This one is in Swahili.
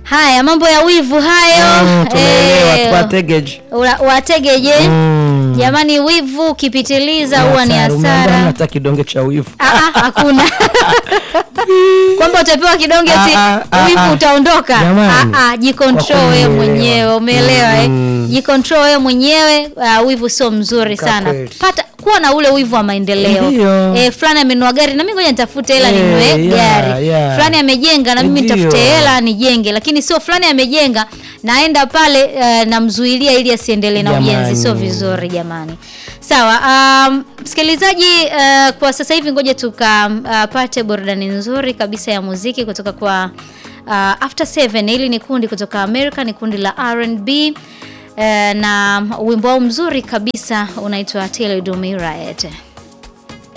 Haya, mambo ya wivu hayo. Mm, tumeelewa Eh, tuwategeje. ula- wategeje? Mm. Jamani, wivu ukipitiliza huwa ni Hatari, umeambiwa hasara. hata kidonge cha wivu. Ah, ah, hakuna kwamba utapewa kidonge Ah, ti ah, ah, wivu ah. utaondoka. Jamani. Ah, ah, jicontrol Kwa wewe kweli mwenyewe, umeelewa eh? Mm. Jicontrol wewe mwenyewe. ah, wivu sio mzuri Kwa sana. kweli. Pata kuwa na ule wivu wa maendeleo. Ndio. Eh, fulani amenunua gari na mimi ngoja nitafute hela Eh, ninunue yeah, gari. yeah. Fulani amejenga na mimi Ndio. nitafute hela nijenge, lakini sio fulani amejenga naenda pale eh, namzuilia ili asiendelee na Jamani. ujenzi, sio vizuri jamani. Sawa, um, msikilizaji uh, kwa sasa hivi ngoja tukapate burudani nzuri kabisa ya muziki kutoka kwa uh, After Seven. Hili ni kundi kutoka America, ni kundi la R&B uh, na wimbo wao mzuri kabisa unaitwa Till You Do Me Right.